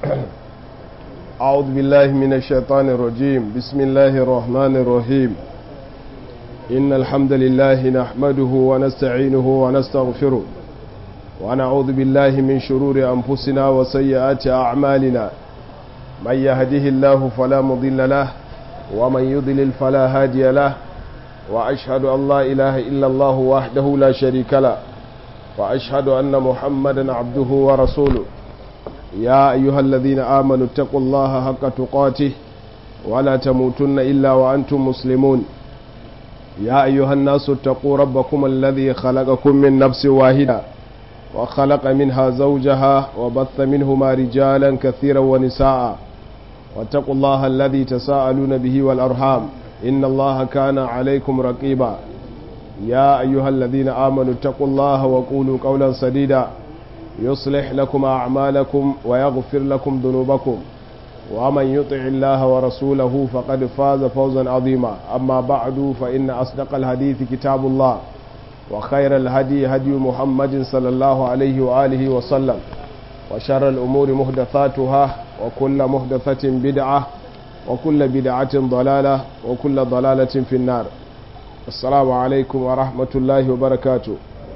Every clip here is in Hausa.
أعوذ بالله من الشيطان الرجيم بسم الله الرحمن الرحيم إن الحمد لله نحمده ونستعينه ونستغفره ونعوذ بالله من شرور أنفسنا وسيئات أعمالنا من يهده الله فلا مضل له ومن يضلل فلا هادي له وأشهد أن لا إله إلا الله وحده لا شريك له وأشهد أن محمدا عبده ورسوله يا أيها الذين آمنوا اتقوا الله حق تقاته ولا تموتن إلا وأنتم مسلمون يا أيها الناس اتقوا ربكم الذي خلقكم من نفس واحدة وخلق منها زوجها وبث منهما رجالا كثيرا ونساء واتقوا الله الذي تساءلون به والأرحام إن الله كان عليكم رقيبا يا أيها الذين آمنوا اتقوا الله وقولوا قولا سديدا يصلح لكم أعمالكم ويغفر لكم ذنوبكم ومن يطع الله ورسوله فقد فاز فوزا عظيما أما بعد فإن أصدق الحديث كتاب الله وخير الهدي هدي محمد صلى الله عليه وآله وسلم وشر الأمور محدثاتها وكل محدثة بدعة وكل بدعة ضلالة وكل ضلالة في النار السلام عليكم ورحمة الله وبركاته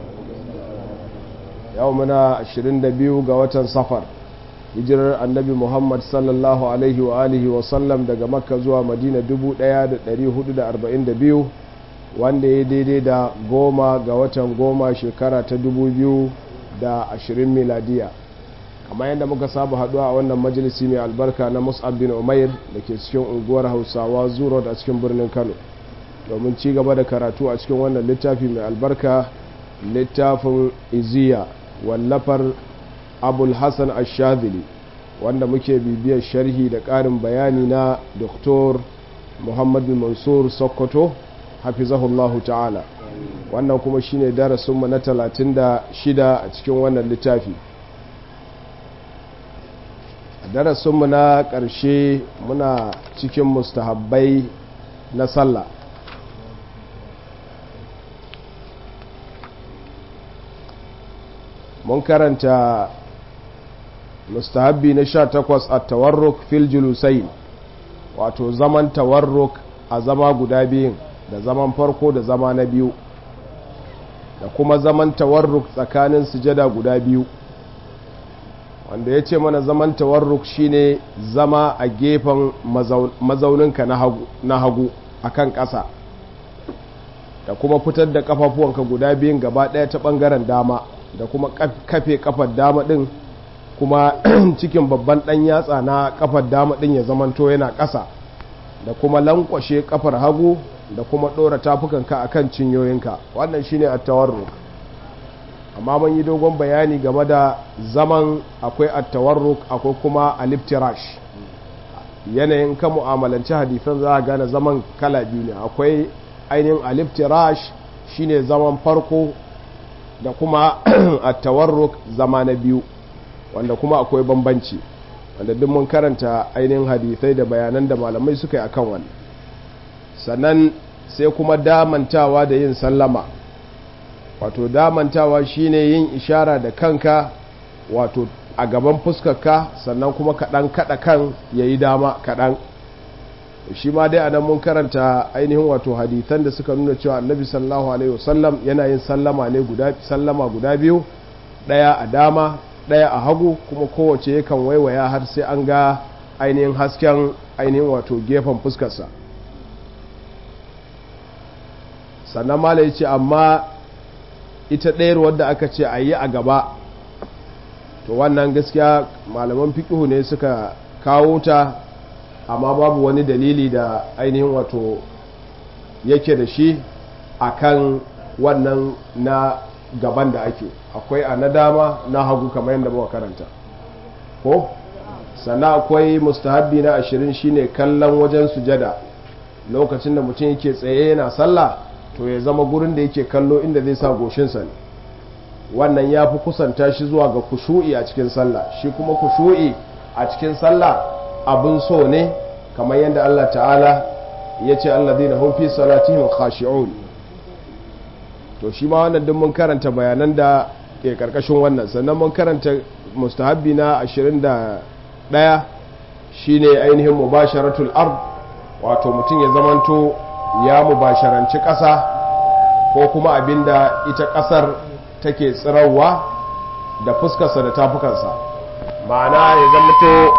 يومنا 22 ga watan safar hijirar annabi muhammad sallallahu alaihi wa alihi wa sallam daga makka zuwa madina 1442 wanda ya daidai da goma ga watan goma shekara ta 2020 miladiya kamar yadda muka saba haduwa a wannan majalisi mai albarka na mus'ab bin umair da ke cikin unguwar hausawa zuro a cikin birnin kano domin ci gaba da karatu a cikin wannan littafi mai albarka littafin iziya wallafar abul hassan ashadili wanda muke bibiyar sharhi da ƙarin bayani na doktor muhammad bin mansur sokoto hafizahullahu ta'ala wannan kuma shine darasinmu na 36 a cikin wannan littafi darasinmu na ƙarshe muna cikin mustahabbai na sallah mun karanta mustahabbi na sha takwas a tawarruk fil julusai wato zaman tawarruk a zama guda biyun da zaman farko da zama na biyu da kuma zaman tawarruk tsakanin sujada guda biyu wanda ya ce mana zaman tawarruk shine zama a gefen mazauninka na hagu a kan ƙasa da kuma fitar da ƙafafuwanka guda biyun gaba ɗaya ta ɓangaren dama da kuma kafe kafar dama din kuma cikin babban dan yatsa na kafar dama din ya zamanto yana ƙasa da kuma lankwashe kafar hagu da kuma ɗora tafukanka akan cinyoyinka wannan shine at-tawarruk amma mun yi dogon bayani game da zaman akwai at-tawarruk akwai kuma al-iftirash yanayin ka mu'amalanci hadisan za a gane zaman kala biyu ne akwai ainihin al-iftirash shine zaman farko da kuma a tawarruk zama na biyu wanda kuma akwai bambanci wanda duk mun karanta ainihin hadisai da bayanan da malamai suka yi akan wannan sannan sai kuma damantawa da yin sallama wato damantawa shine yin ishara da kanka wato a gaban fuskarka sannan kuma kaɗan kaɗa kan ya yi dama kaɗan shi ma dai anan mun karanta ainihin wato hadithan da suka nuna cewa annabi sallallahu alaihi wasallam yana yin sallama ne guda sallama guda biyu daya a dama daya a hagu kuma kowace yakan waiwaya har sai an ga ainihin hasken ainihin wato gefen fuskarsa sannan mala ya ce amma ita ɗayar wadda aka ce a yi a gaba to wannan gaskiya malaman fiƙihu ne suka kawo ta amma babu wani dalili da ainihin wato yake da shi akan wannan na gaban da ake akwai a na dama na hagu kamar yadda muka karanta ko sannan akwai mustahabbi na ashirin shine kallon wajen sujada lokacin da mutum yake tsaye yana sallah to ya zama gurin da yake kallo inda zai sa goshinsa ne wannan ya fi kusanta shi zuwa ga kushu'i a cikin sallah shi kuma kushu'i a cikin sallah abin so ne kamar yadda Allah ta'ala ya ce allazina hum fi salatihim khashi'un to shi ma wannan duk mun karanta bayanan da ke karkashin wannan sannan mun karanta mustahabbi na 20 ɗaya shine ainihin mubasharatul ard wato mutum ya zamanto ya mubasharanci ƙasa ko kuma abinda ita ƙasar take tsirarwa da fuskarsa da tafukansa ma'ana ya zamanto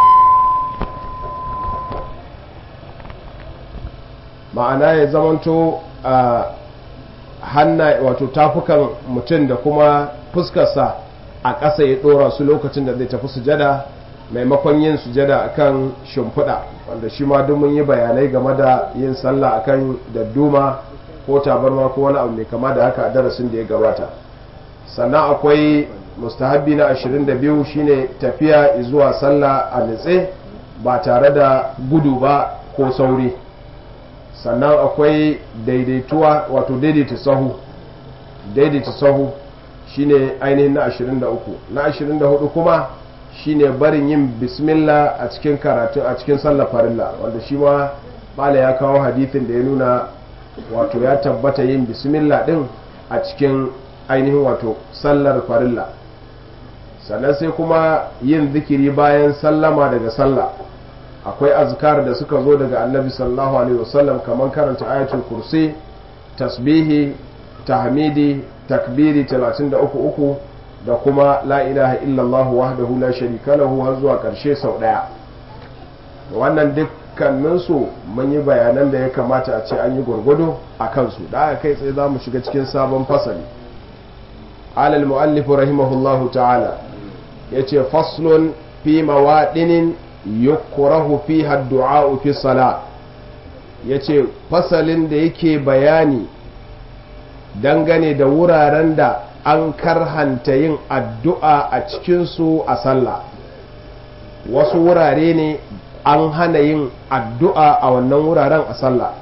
ma'ana ya zamanto a hanna wato tafukan mutum da kuma fuskarsa a ƙasa ya ɗora su lokacin da zai tafi sujada maimakon yin sujada akan shimfiɗa wanda shi ma duk mun yi bayanai game da yin sallah akan dadduma ko tabarma ko wani abu mai kama da haka a darasin da ya gabata sannan akwai mustahabbi na 22 shine tafiya zuwa sallah a nitse ba tare da gudu ba ko sauri sannan akwai daidaituwa wato daidaita sahu daidaita sahu shine ainihin na 23 na 24 kuma shine barin yin bismillah a cikin karatu a cikin sallar farilla wanda shi ma bala ya kawo hadithin da ya nuna wato ya tabbata yin bismillah din a cikin ainihin wato sallar farilla sannan sai kuma yin zikiri bayan sallama daga sallah akwai azkar da suka zo daga annabi sallallahu alaihi wasallam kamar karanta ayatul kursi tasbihi tahmidi takbiri 33 da kuma la ilaha illallah wahdahu la sharika lahu har zuwa karshe sau daya wannan dukkaninsu mun yi bayanan da ya kamata a ce an yi gwargwado a kansu da aka kai tsaye za mu shiga cikin sabon fasali alal mu'allif rahimahullahu ta'ala yace faslun fi mawadinin yukrahu fiha ad-du'a fi salat yace fasalin da yake bayani dangane da wuraren da an karhanta yin addu'a a cikinsu a sallah wasu wurare ne an hana yin addu'a a wannan wuraren a sallah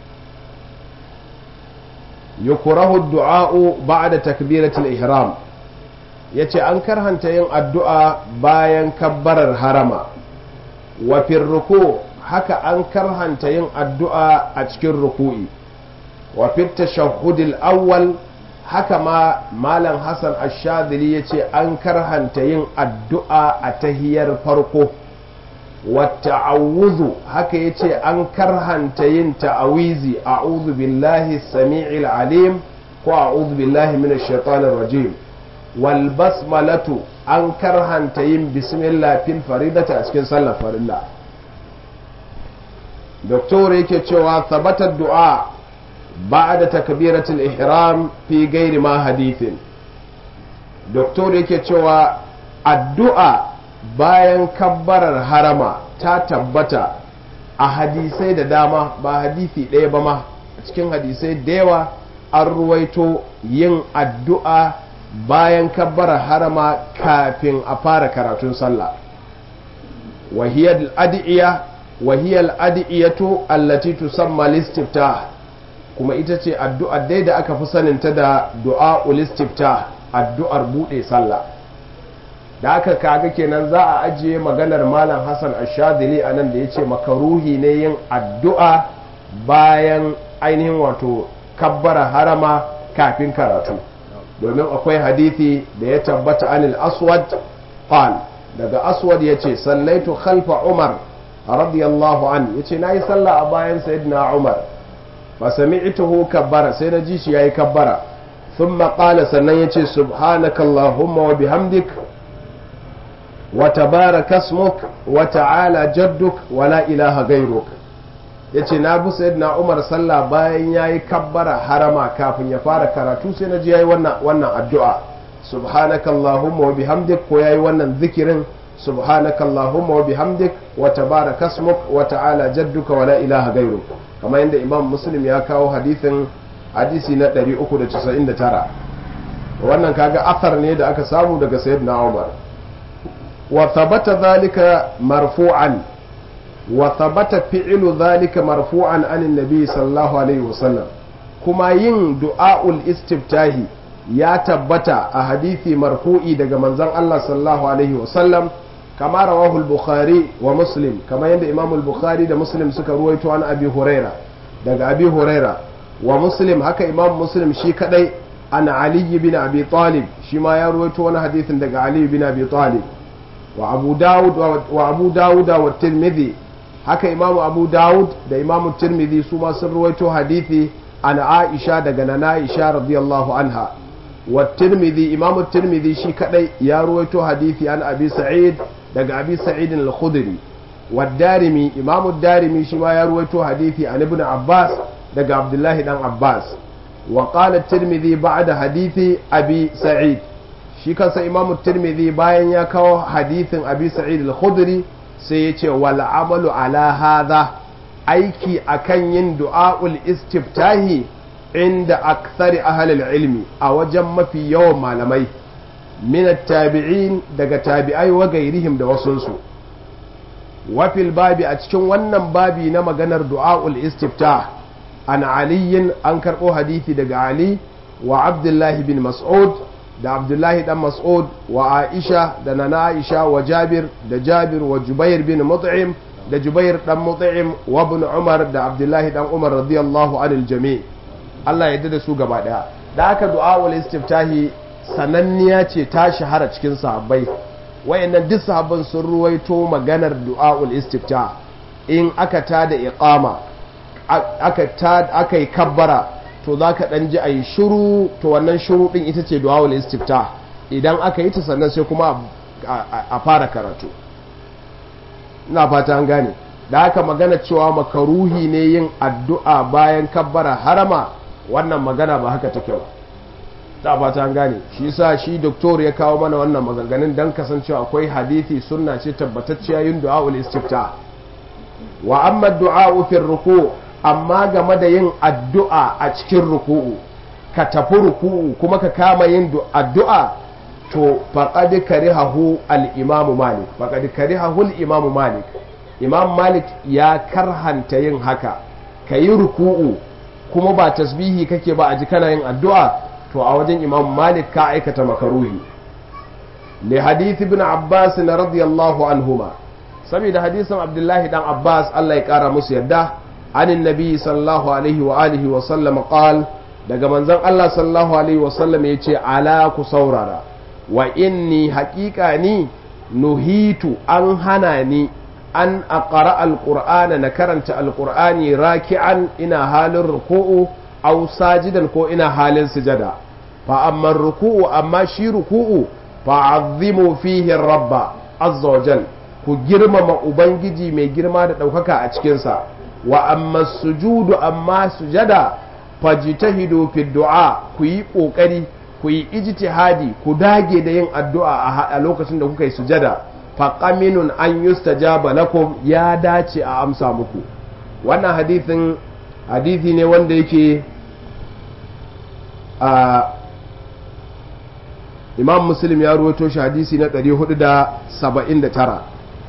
yukurahu du'a'u ba'da takbiratul ihram yace an karhanta yin addu'a bayan kabbarar harama wa ruku haka an karhanta yin addu'a a cikin ruku'i wa fit tashahhudil awwal haka ma malam hassan ashadili ya ce an karhanta yin addu'a a tahiyar farko wata awuzu haka ya ce an karhanta yin ta'awizi a billahi sami'il alim ko a billahi mina shaitanin rajim wal basmalatu an karhanta yin bismillah fil faridata a cikin sallar farilla doktor yake cewa sabatar du'a بعد تكبيرة الإحرام في غير ما حديث دكتور yake cewa addu'a bayan kabbarar harama ta tabbata a hadisai da dama ba hadisi ɗaya ba ma a cikin hadisai da yawa an ruwaito yin addu'a bayan kabbarar harama kafin a fara karatun sallah wahiyar adi'iya wahiyar adi'iyatu allati tusamma listiftah kuma ita ce addu'ar dai da aka fi saninta da du'a ulistifta addu'ar buɗe sallah da aka kaga kenan za a ajiye maganar malam hassan ashadili a nan da ya ce makaruhi ne yin addu'a bayan ainihin wato kabbara harama kafin karatu domin akwai hadithi da ya tabbata anil aswad qal daga aswad ya ce sallaitu khalfa umar radiyallahu an ya ce na yi sallah a bayan sayyidina umar fasami'tuhu kabbara sai na ji shi yayi kabbara thumma qala sannan yace subhanaka allahumma wa bihamdik wa tabaraka ismuk wa ta'ala jadduk wa la ilaha ghayruk yace na bi sayyidina Umar sallah bayan yayi kabbara harama kafin ya fara karatu sai na ji yayi wannan wannan addu'a subhanaka allahumma wa bihamdik ko yayi wannan zikirin subhanaka allahumma wa bihamdik wa tabaraka ismuk wa ta'ala jadduka wa la ilaha ghayruk kamar yadda imam muslim ya kawo hadithin hadisi na 399 wannan kaga athar ne da aka samu daga sayyidina umar wa thabata dhalika marfu'an wa thabata fi'lu dhalika marfu'an anin nabi sallallahu alaihi wasallam kuma yin du'a'ul istiftahi ya tabbata a hadisi marfu'i daga manzon Allah sallallahu alaihi wasallam kama rawahu al-bukhari wa muslim kama yadda imam al-bukhari da muslim suka ruwaito an abi huraira daga abi huraira wa muslim haka imam muslim shi kadai an ali bin abi talib shi ma ya ruwaito wani hadithin daga ali bin abi talib wa abu dawud wa abu dawud wa tirmidhi haka imamu abu dawud da imamu tirmidhi su ma sun ruwaito hadithi an aisha daga nana aisha radiyallahu anha wa tirmidhi imamu tirmidhi shi kadai ya ruwaito hadithi an abi sa'id daga abi sa'id al-khudri wa darimi imamu darimi shi ma ya ruwaito hadithi an ibn abbas daga abdullahi dan abbas wa qala tirmidhi ba'da hadithi abi sa'id shi kansa imamu tirmidhi bayan ya kawo hadithin abi sa'id al-khudri sai ya ce wal amalu ala hadha aiki akan yin du'a'ul istiftahi inda akthari ahlil ilmi a wajen mafi yawan malamai min tabi'in daga tabi'ai wa gairihim da wasunsu wafil babi a cikin wannan babi na maganar du'a'ul istiftah an aliyin an karɓo hadithi daga ali wa abdullahi bin mas'ud da abdullahi dan mas'ud wa aisha da nana aisha wa jabir da jabir wa jubair bin mut'im da jubair dan mut'im wa ibn umar da abdullahi dan umar radiyallahu anil jami Allah ya da su gaba daya da aka du'a wal istiftahi sananniya ce ta shahara cikin sahabbai wayannan duk sahabban sun ruwaito maganar du'a wal istiftah in aka tada iqama aka ta aka yi kabbara to za ka ɗan ji a yi shuru to wannan shuru ɗin ita ce duwawul istifta idan aka yi ta sannan sai kuma a fara karatu ina fata an gane da aka magana cewa makaruhi ne yin addu'a bayan kabbara harama wannan magana ba haka take ba ta fata an gane shi sa shi doktor ya kawo mana wannan maganganun don kasancewa akwai hadithi sunna ce tabbatacciya yin du'a'ul istifta wa amma du'a'u fi ruku amma game da yin addu'a a cikin ruku'u ka tafi ruku'u kuma ka kama yin addu'a to faqad karihahu al-imam malik faqad karihahu al-imam malik imam malik ya karhanta yin haka kayi ruku'u kuma ba tasbihi kake ba a ji kana yin addu'a to a wajen imam malik ka aikata makaruhi li hadith ibn abbas radiyallahu anhuma saboda hadisin abdullahi dan abbas Allah ya kara musu yadda عن النبي صلى الله عليه وآله وسلم قال daga manzon Allah sallallahu alaihi wasallam ya ce ala ku saurara wa inni haƙiƙa ni nuhitu an hana ni an aqra alqur'ana na karanta alqur'ani raki'an ina halin ruku'u aw sajidan ko ina halin sujada fa amma ruku'u amma shi ruku'u fa azzimu fihi rabba azza wajal ku girmama ubangiji mai girma da ɗaukaka a cikinsa wa amma sujudu amma sujada fajtahidu fi du'a ku yi kokari ku yi ijtihadi ku dage da yin addu'a a lokacin da kuka yi sujada fa qaminun an yustajaba lakum ya dace a amsa muku wannan hadithin hadithi ne wanda yake a imam muslim ya ruwato shi hadisi na 479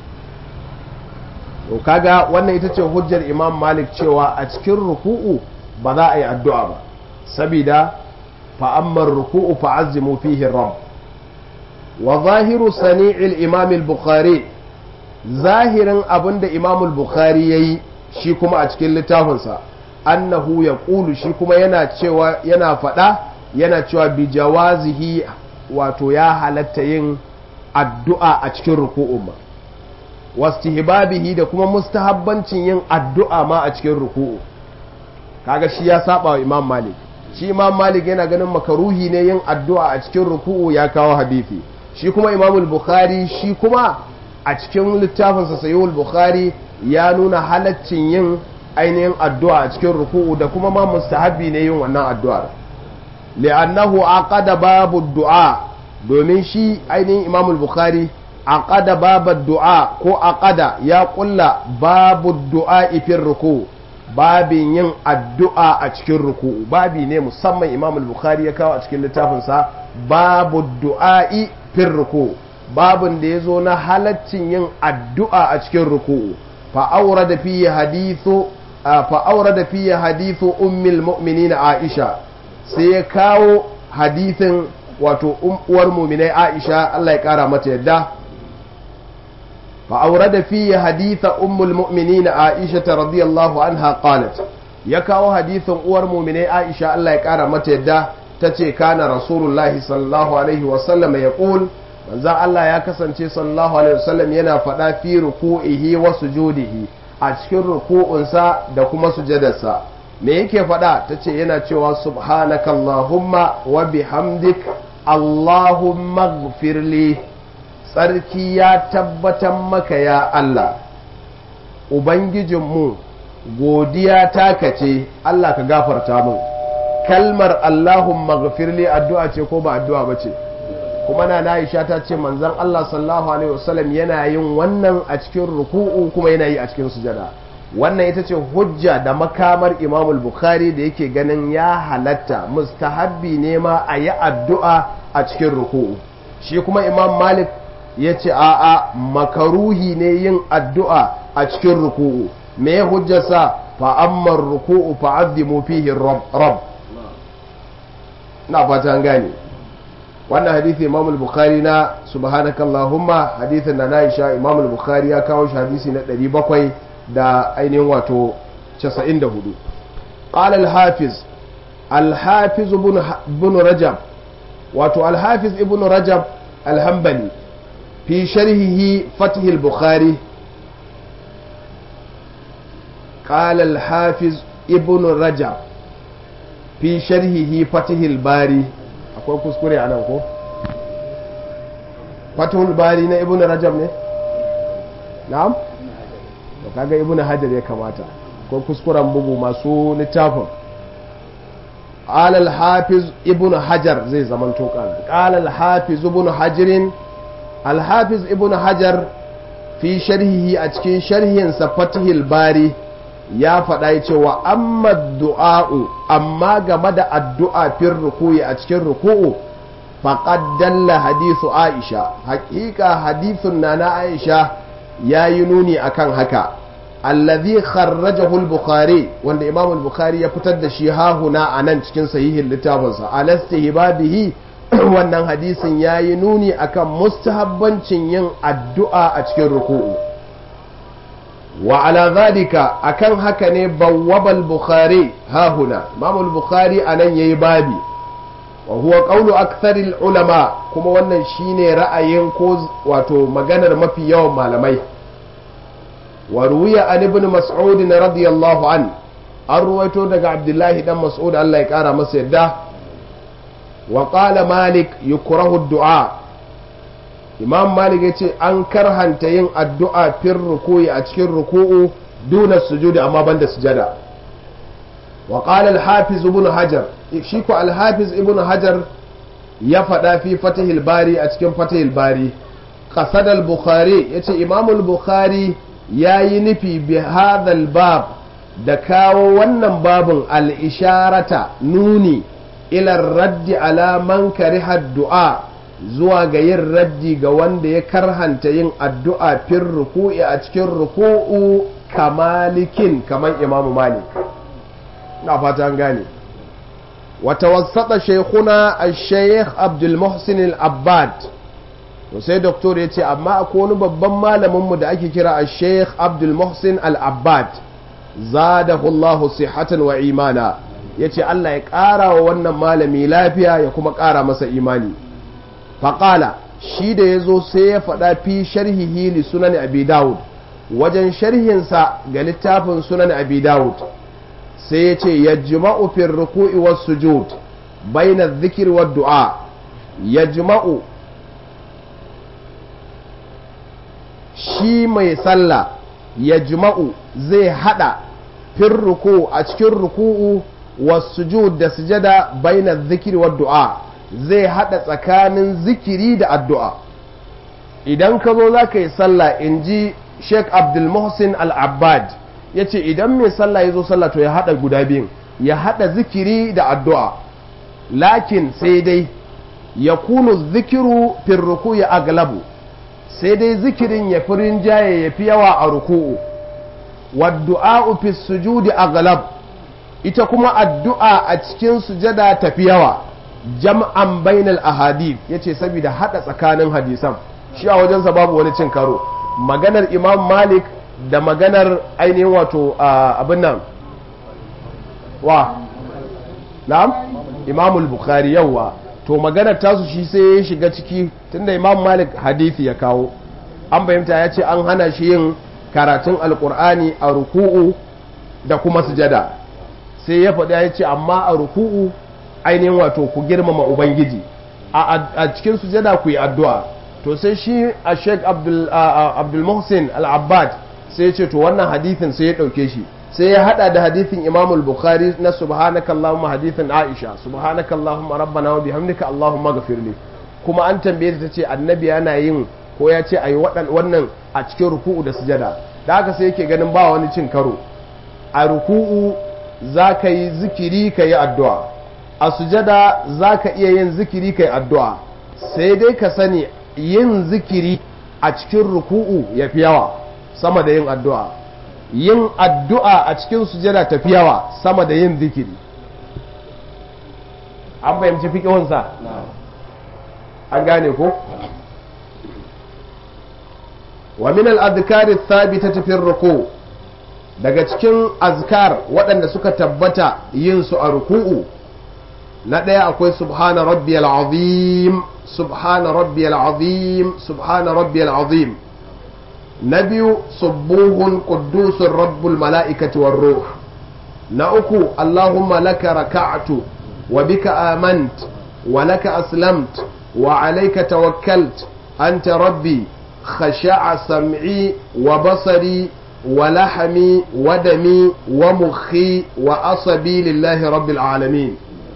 to kaga wannan ita ce hujjar imam malik cewa a cikin ruku'u ba za a yi addu'a ba sabida fa'ammar ruku'u fa'azzimu fihi rabb wa zahiru sani'il imam al-bukhari zahirin abinda imam al-bukhari yayi shi kuma a cikin littafinsa annahu ya ƙulu shi kuma yana cewa yana faɗa yana cewa bi jawazihi wato ya halatta yin addu'a a cikin ruku'un ma wastihbabihi da kuma mustahabbancin yin addu'a ma a cikin ruku'u kaga shi ya saba wa imam malik shi imam malik yana ganin makaruhi ne yin addu'a a cikin ruku'u ya kawo hadisi shi kuma imam bukhari shi kuma a cikin littafinsa sayyul bukhari ya nuna halaccin yin ainihin addu'a a cikin ruku'u da kuma ma mustahabbi ne yin wannan addu'ar li'annahu aqada babu du'a domin shi ainihin imam bukhari aqada babu du'a ko aqada ya kulla babu du'a ifin ruku babin yin addu'a a cikin ruku babi ne musamman imam bukhari ya kawo a cikin littafinsa babu du'a'i fin ruku babin da ya zo na halaccin yin addu'a a cikin ruku fa'aura da fiye hadithu fa'aura da fiye hadithu ummil mu'minin aisha sai ya kawo hadithin wato uwar muminai aisha Allah ya kara mata yadda fa'aura da fiye haditha ummul mu'minin aisha radiyallahu anha qalat ya kawo hadithin uwar muminai aisha Allah ya kara mata yadda ta ce kana rasulullahi sallallahu alaihi wasallam ya ƙul manzon Allah ya kasance sallallahu alaihi wasallam yana faɗa fi ruku'ihi wa sujudihi a cikin ruku'unsa da kuma sujadarsa me yake faɗa tace yana cewa subhanakallahumma wa bihamdik allahumma ighfirli tsarki ya tabbatar maka ya Allah ubangijinmu godiya taka ce Allah ka gafarta mun kalmar allahumma ighfirli addu'a ce ko ba addu'a ba ce kuma na Aisha ta ce manzon Allah sallallahu alaihi wasallam yana yin wannan a cikin ruku'u kuma yana yi a cikin sujada wannan ita ce hujja da makamar Imam Bukhari da yake ganin ya halatta mustahabbi ne ma a yi addu'a a cikin ruku'u shi kuma Imam Malik ya ce a'a makaruhi ne yin addu'a a cikin ruku'u me hujjarsa fa amma ruku'u fa azzimu fihi rabb na fata gane wannan hadithi imam al-bukhari na subhanakallahumma hadithin na Aisha imam al-bukhari ya kawo shi hadisi na 700 da ainihin wato 94 qala al-hafiz al-hafiz ibn rajab wato al-hafiz ibn rajab al-hanbali fi sharhihi fath al-bukhari qala al-hafiz ibn rajab fi sharhihi fath al-bari akwai kuskure a nan ko fatul bari na ibn rajab ne na'am to kaga ibn hajar ya kamata akwai kuskuren bugu masu littafin قال الحافظ ابن حجر زي زمان توقع قال الحافظ ابن حجر الحافظ ابن حجر في شرحه أتكين شرحه سفته الباري ya faɗa ya ce wa amma du'a'u amma game da addu'a fin rukuyi a cikin ruku'u faqad dalla hadithu Aisha haƙiƙa hadithun na na Aisha ya yi nuni akan haka allazi kharrajahu al-bukhari wanda imam al-bukhari ya fitar da shi hahuna a nan cikin sahihin littafinsa alastihbabihi wannan hadisin ya yi nuni akan mustahabbancin yin addu'a a cikin ruku'u wa ala zalika akan haka ne bawwabal bukhari ha huna imam bukhari anan yayi babi wa huwa qawlu aktharil ulama kuma wannan shine ra'ayin ko wato maganar mafi yawan malamai wa ruwiya an ibn mas'ud radiyallahu an an ruwaito daga abdullahi dan mas'ud Allah ya kara masa yadda wa qala malik yukrahu du'a imam malik ya ce an karhanta yin addu'a fin ruku'i a cikin ruku'u duna sujudi amma banda sujada wa qala al-hafiz ibn hajar shi ko al-hafiz ibn hajar ya faɗa fi fatihil bari a cikin fatihil bari qasad al-bukhari yace imam al-bukhari yayi nufi bi hadha bab da kawo wannan babun al-isharata nuni ila raddi ala man kariha du'a zuwa ga yin raddi ga wanda ya karhanta yin addu'a fin ruku'i a cikin ruku'u kamalikin kamar imamu malik na fata an gane wata wasata shekuna a sheikh abdul muhsin al-abbad to sai doktor ya ce amma akwai wani babban malaminmu da ake kira a sheikh abdul muhsin al-abbad zadahullahu sihatan wa imana ya ce allah ya ƙara wa wannan malami lafiya ya kuma ƙara masa imani faƙala shi da ya zo sai ya faɗa fi sharhihi li sunan abi dawud wajen sharhinsa ga littafin sunan abi dawud sai ya ce ya jima'u fi ruku'i was sujud baina zikir wa du'a ya jima'u shi mai sallah ya jima'u zai hada fin ruku a cikin ruku'u was sujud da sujada baina zikir wa du'a zai hada tsakanin zikiri da addu'a idan ka zo za ka yi sallah in ji sheik abdulmuhsin al-abbad ya ce idan mai sallah ya zo sallah to ya hada guda biyun ya hada zikiri da addu'a lakin sai dai ya kunu zikiru fin ruku ya aglabu sai dai zikirin ya fi rinjaye ya fi yawa a ruku'u wadda'a'u fi sujudi aglab ita kuma addu'a a cikin sujada tafi yawa jam'an bainal ahadith yace saboda hada tsakanin hadisan shi a wajensa babu wani cin karo maganar imam malik da maganar ainihin wato abin nan wa na'am imamul bukhari yawa to maganar tasu shi sai ya shiga ciki tunda imam malik hadithi ya kawo an fahimta ya ce an hana shi yin karatun alkur'ani a ruku'u da kuma sujada sai ya faɗi ya ce amma a ruku'u ainihin wato ku girmama ubangiji a cikin sujada ku yi addu'a to sai shi a sheik abdul muhsin al-abbad sai ya ce to wannan hadithin sai ya ɗauke shi sai ya hada da hadithin imam bukhari na subhanaka allahumma hadithin aisha subhanaka allahumma rabbana wa bihamdika allahumma ghafirli kuma an tambaye ta ce annabi yana yin ko ya ce ayi wannan a cikin ruku'u da sujada da haka sai yake ganin ba wani cin karo a ruku'u za ka yi zikiri ka yi addu'a a sujada za ka iya yin zikiri ka yi addu'a sai dai ka sani yin zikiri a cikin ruku'u ya fi yawa sama da yin addu'a yin addu'a a cikin sujada ta fi yawa sama da yin zikiri an fahimci fiƙihunsa an gane ko? wa min al-adhkari thabitati fi ruku daga cikin azkar waɗanda suka tabbata yin su a ruku'u na ɗaya akwai subhana rabbiyal azim subhana rabbiyal azim subhana rabbiyal azim na biyu subuhun quddusun rabbul mala'ikati war ruh na uku allahumma laka raka'tu wa bika amant wa laka aslamt wa alayka tawakkalt anta rabbi خشع سمعي وبصري ولحمي ودمي ومخي وأصبي لله رب العالمين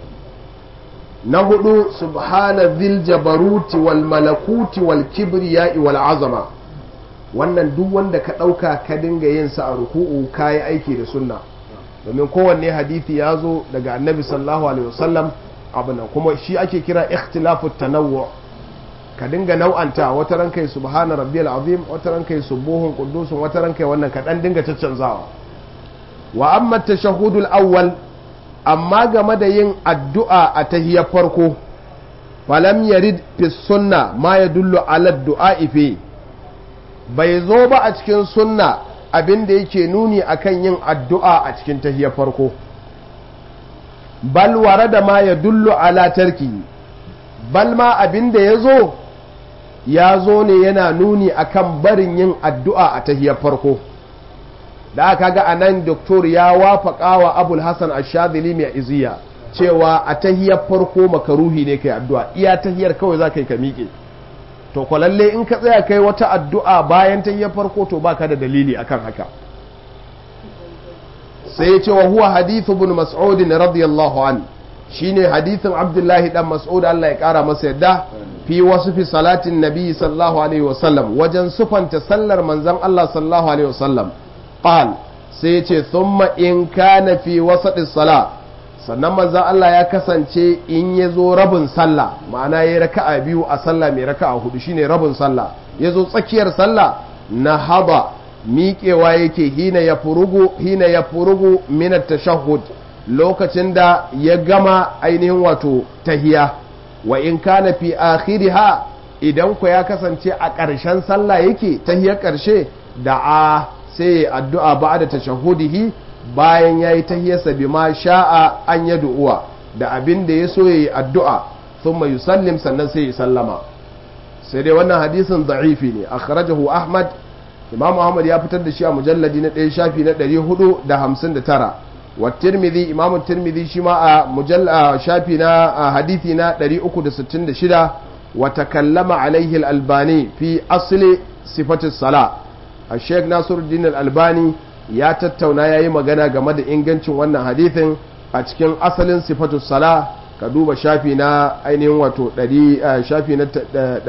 نهدو سبحان ذي الجبروت والملكوت والكبرياء والعظمة wannan duk wanda ka ɗauka ka dinga yin sa a ruku'u ka yi aiki da sunna domin kowanne hadithi ya zo daga annabi sallallahu alaihi wasallam abu nan kuma shi ake kira ikhtilafu tanawwu ka dinga nau'anta wata ran kai subhana rabbiyal azim wata ran kai subuhun qudusun wata ran kai wannan ka dan dinga caccanzawa wa amma tashahhudul awwal amma game da yin addu'a a tahiyar farko falam yarid fi sunna ma yadullu ala du'a fi bai zo ba a cikin sunna abin da yake nuni akan yin addu'a a cikin tahiyar farko bal warada ma yadullu ala tarki bal ma abin da ya zo ya zo ne yana nuni akan barin yin addu'a a tahiyar farko da aka ga anan doktor ya wafaka wa abul hassan ashadili mai iziya cewa a tahiyar farko makaruhi ne kai addu'a iya tahiyar kawai za ka yi ka miƙe to kwalalle in ka tsaya kai wata addu'a bayan tahiyar farko to baka da dalili akan haka sai ya ce wa huwa hadithu bin mas'udin radiyallahu an shine hadithin abdullahi dan mas'ud Allah ya kara masa yadda fi wasu fi salatin nabi sallallahu alaihi wasallam wajen sufanta sallar manzon Allah sallallahu alaihi wasallam qal sai ya ce thumma in kana fi wasati sala sannan manzon Allah ya kasance in ya zo rabin sallah ma'ana ya raka'a biyu a sallah mai raka'a hudu shine rabin sallah ya zo tsakiyar sallah na haba miƙewa yake hina ya furugu hina ya furugu minat tashahhud lokacin da ya gama ainihin wato tahiya wa in kana fi akhiriha idan ku ya kasance a ƙarshen sallah yake tahiyar ƙarshe da a sai addu'a ba'da tashahudihi bayan yayi tahiyarsa bima sha'a an ya du'uwa da abin da ya so yayi addu'a thumma yusallim sannan sai ya sallama sai dai wannan hadisin da'ifi ne akhrajahu ahmad imam ahmad ya fitar da shi a mujalladi na ɗaya shafi na 459 wa tirmidhi imam tirmidhi shi ma a mujalla shafi na hadithi na 366 wa takallama alaihi al-albani fi asli sifatu sala a sheikh nasiruddin al-albani ya tattauna ya yi magana game da ingancin wannan hadithin a cikin asalin sifatu sala ka duba shafi na ainihin wato shafi na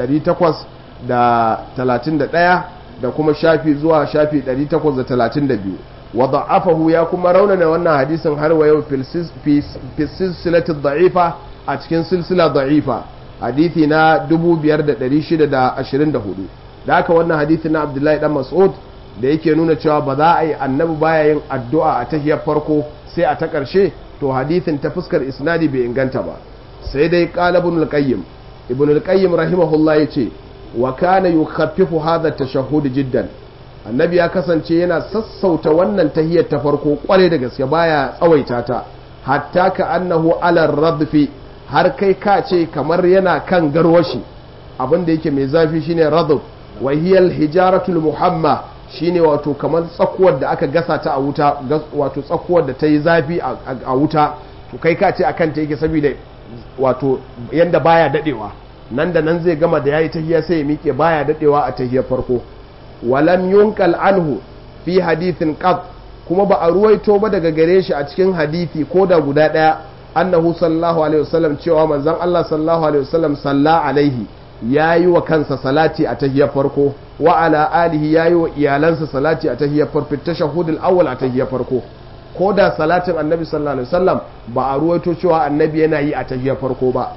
831 da kuma shafi zuwa shafi 832 wa da'afahu ya kuma raunana wannan hadisin har wa yau fi silsilati da'ifa a cikin silsila da'ifa hadithi na 5624 da haka wannan hadithi na abdullahi dan mas'ud da yake nuna cewa ba za a yi annabi baya yin addu'a a tahiyar farko sai a ta ƙarshe to hadithin ta fuskar isnadi bai inganta ba sai dai qala ibn al-qayyim ibn al-qayyim rahimahullah yace wa kana yukhaffifu hadha tashahhud jiddan annabi ya kasance yana sassauta wannan tahiyar ta farko kware da gaske baya tsawaita ta hatta ka annahu ala radfi har kai ka ce kamar yana kan garwashi abin da yake mai zafi shine radub wa hiyal hijaratul muhamma shine wato kamar tsakuwar da aka gasa ta a wuta wato tsakuwar da ta yi zafi a wuta to kai ka ce akan ta yake saboda wato yanda baya dadewa nan da nan zai gama da yayi tahiyya sai ya miƙe baya dadewa a tahiyyar farko walam yunkal anhu fi hadithin qad kuma ba a ruwaito ba daga gare shi a cikin hadisi ko da guda daya annahu sallallahu alaihi wasallam cewa manzon Allah sallallahu alaihi wasallam salla alaihi yayi wa kansa salati a tahiyyar farko wa ala alihi yayi wa iyalansa salati a tahiyyar farko tashahhudul awwal a tahiyyar farko ko da salatin annabi sallallahu alaihi wasallam ba a ruwaito cewa annabi yana yi a tahiyyar farko ba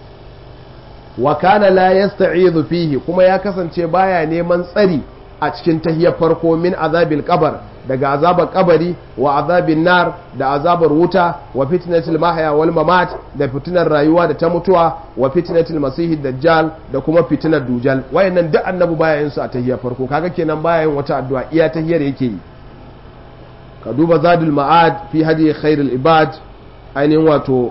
wa kana la yasta'idhu fihi kuma ya kasance baya neman tsari a cikin tahiyar farko min azabil qabar daga azabar kabari wa azabin nar da azabar wuta wa fitnatil mahya wal mamat da fitinar rayuwa da ta mutuwa wa fitnatil masihid dajjal da kuma fitinar dujal wayannan duk annabi baya yin su a tahiyar farko kaga kenan baya yin wata addu'a iya tahiyar yake yi ka duba zadul ma'ad fi hadi khairul ibad ainihin wato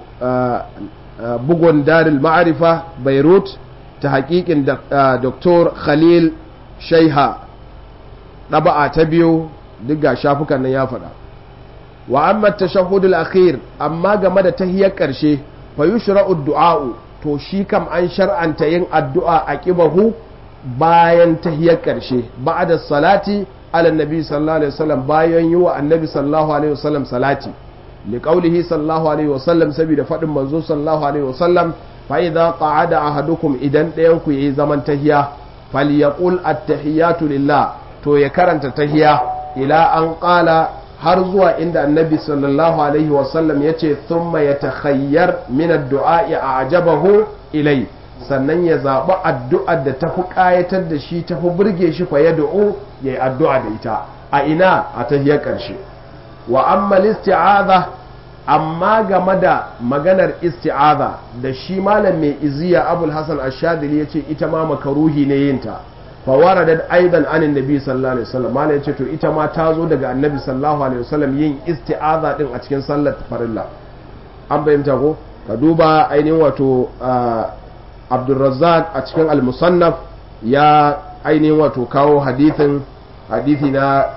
bugun darul ma'arifa beirut ta hakikin dr khalil shaiha ɗaba'a ta biyu duk ga shafukan nan ya faɗa wa amma tashahhudul akhir amma game da tahiyar ƙarshe fa yushra'u du'a'u to shi kam an shar'anta yin addu'a a kibahu bayan tahiyar ƙarshe ba'da salati ala nabi sallallahu alaihi wasallam bayan yi wa annabi sallallahu alaihi wasallam salati li qawlihi sallallahu alaihi wasallam saboda faɗin manzo sallallahu alaihi wasallam fa idza qa'ada ahadukum idan ɗayan ku yayi zaman tahiya falyaqul at-tahiyatu lillah to ya karanta tahiya ila an qala har zuwa inda annabi sallallahu alaihi wasallam ya ce thumma ya takhayyar min addu'a a ajabahu ilai sannan ya zaɓi addu'ar da tafi ƙayatar da shi tafi burge shi fa ya du'u ya yi addu'a da ita a ina a tahiyar ƙarshe wa amma isti'aza amma game da maganar isti'aza da shi malam mai iziya abul hasan ashadili ya ce ita ma makaruhi ne yinta fawaradat aidan anin nabi sallallahu alaihi wasallam malai yace to ita ma ta zo daga annabi sallallahu alaihi wasallam yin isti'aza din a cikin sallar farilla an bayyanta ko ka duba ainihin wato Abdulrazzaq a cikin al-musannaf ya ainihin wato kawo hadithin hadithi na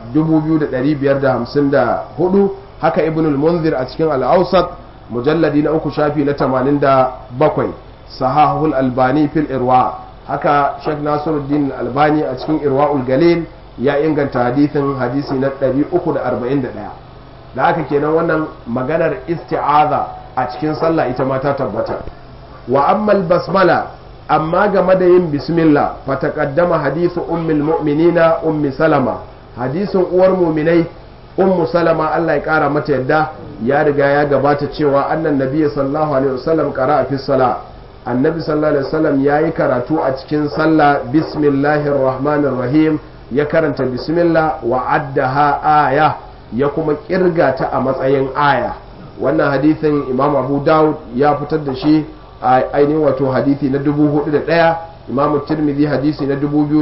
2554 haka ibnul munzir a cikin al-awsat mujalladi na uku shafi na 87 sahahul albani fil irwa haka Sheikh Nasiruddin Albani a cikin Irwaul Galil ya inganta hadisin hadisi na 341 da haka kenan wannan maganar isti'aza a cikin sallah ita ma ta tabbata wa ammal basmala amma game da yin bismillah fa taqaddama hadisu ummul mu'minina ummi salama hadisin uwar mu'minai ummu salama Allah ya kara mata yadda ya riga ya gabata cewa annan nabiyyi sallallahu alaihi wasallam qara'a fi salah annabi sallallahu alaihi wasallam ya yi karatu a cikin sallah bismillahir rahmanir rahim ya karanta bismillah wa addaha aya ya kuma kirga ta a matsayin aya wannan hadithin imam abu daud ya fitar da shi a ainihin wato hadithi na 4001 imam tirmidhi hadisi na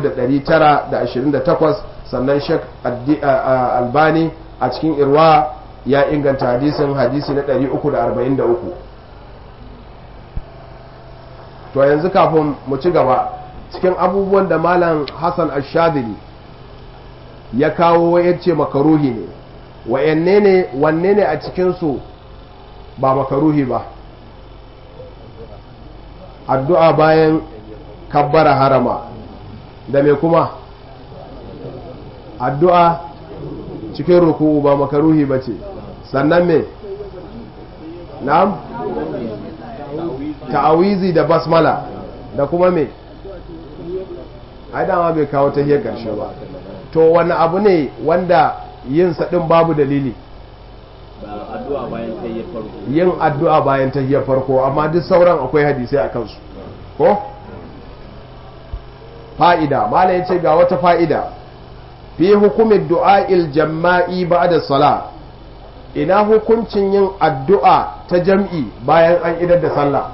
2928 sannan shek albani a cikin irwa ya inganta hadisin hadisi na 343 to yanzu kafin mu ci gaba cikin abubuwan da malam hassan ashadili ya kawo ya ce makaruhi ne wa'yanne ne wanne ne a cikinsu ba makaruhi ba addu'a bayan kabbara harama da me kuma addu'a cikin ruku'u ba makaruhi ba ce sannan me na'am ta'awizi da basmala da kuma me ai dama bai kawo ta hiyar karshe ba to wani abu ne wanda yin din babu dalili yin addu'a bayan ta hiyar farko amma duk sauran akwai hadisai a kansu ko fa'ida mala ya ce ga wata fa'ida fi hukumin du'a'il jama'i ba da sala ina hukuncin yin addu'a ta jam'i bayan an idar da sallah